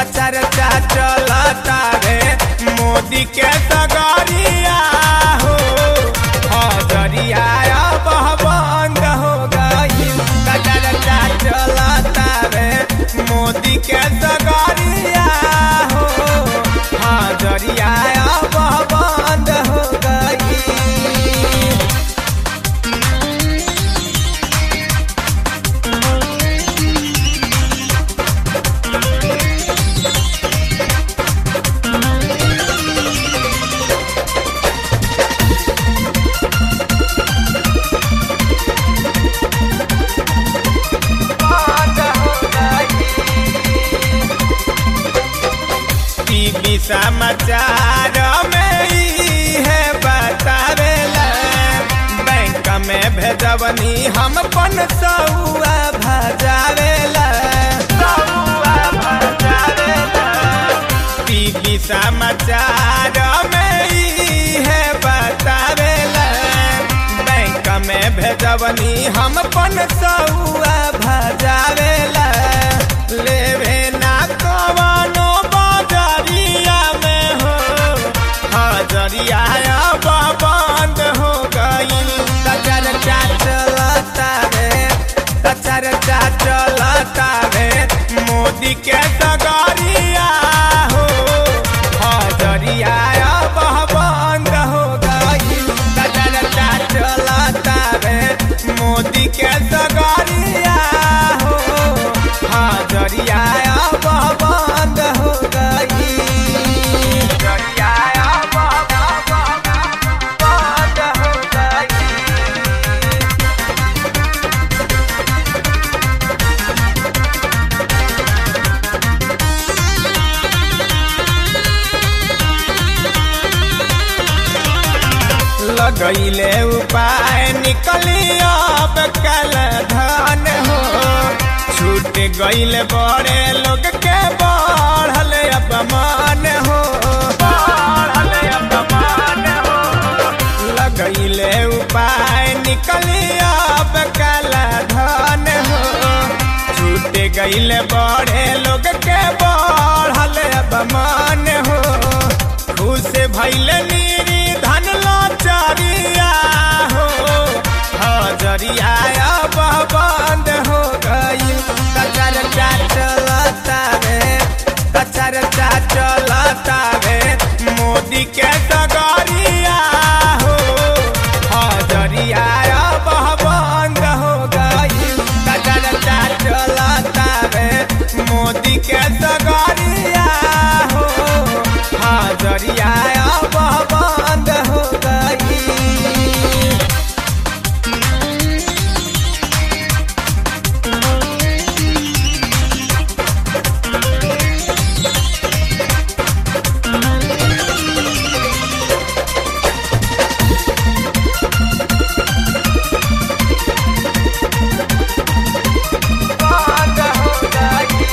चर्चा चलता रे मोदी के सगरिया हो हजरिया अब बंद हो गई चर्चा चलता रे मोदी के सगरिया हो हजरिया अब बंद हो गई टीवी समाचार में ई है बतावेला बैंक में भेजवनी हम पन सौआ भजावेला सौआ भजावेला टीवी समाचार में ई है बतावेला बैंक में भेजवनी हम पन सौआ भजावेला लेवे ना कवनो बाजरिया में हो हजरिया अब बंद हो गई तचर चलता रे तचर चलता रे मोदी के सगरिया हो हजरिया अब बंद हो गई तचर चलता रे मोदी के सगरिया हो हजरिया अब बंद हो गई हजरिया अब बंद हो गई लगैले उपाय निकली अब कल धन हो छूट गईल बड़े लोग के बढ़ल अपमान हो बढ़ल अपमान हो लगैले उपाय निकली अब कल धन हो छूट गईल बड़े लोग के बढ़ल अपमान हो खुश भैल नीरी धन लाचारिया हो हजरिया अब बंद हो गई कचर चलता रे कचर चलता रे मोदी के सगरिया हो हजरिया अब बंद हो गई कचर चलता रे मोदी के सगरिया हो हजरिया अब बंद हो गई बंद हो गई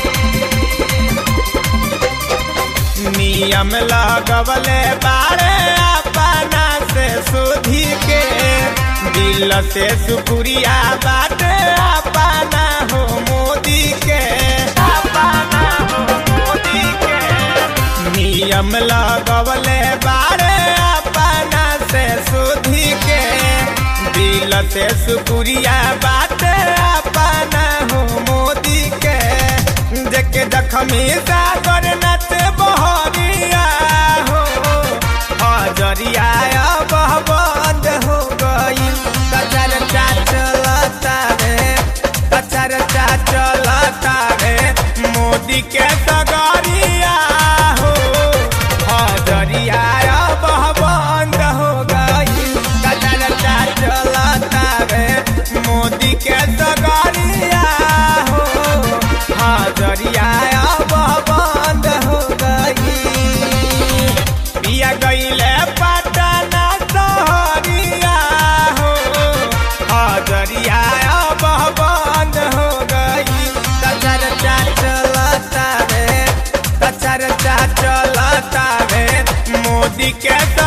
नियम लगवले बारे अपना से सुधी के दिल से सुपुरिया बाटे अपना हो मोदी के अपना हो मोदी के नियम लगवले बारे अपना से सुधी के दिल से सुपुरिया बाटे अपना हो मोदी के देखे जखमी सागर नच बहरिया हो हजरिया अब बंद हो गई कचर चलता रे कचर चलता रे मोदी के सगरिया हो हजरिया अब बंद हो गई कचर चलता रे मोदी के सगरिया हो हजरिया अब बंद हो गई पिया गईले पटना सहरिया हो हजरिया अब बंद हो गई कचर चलता रे कचर चलता रे मोदी के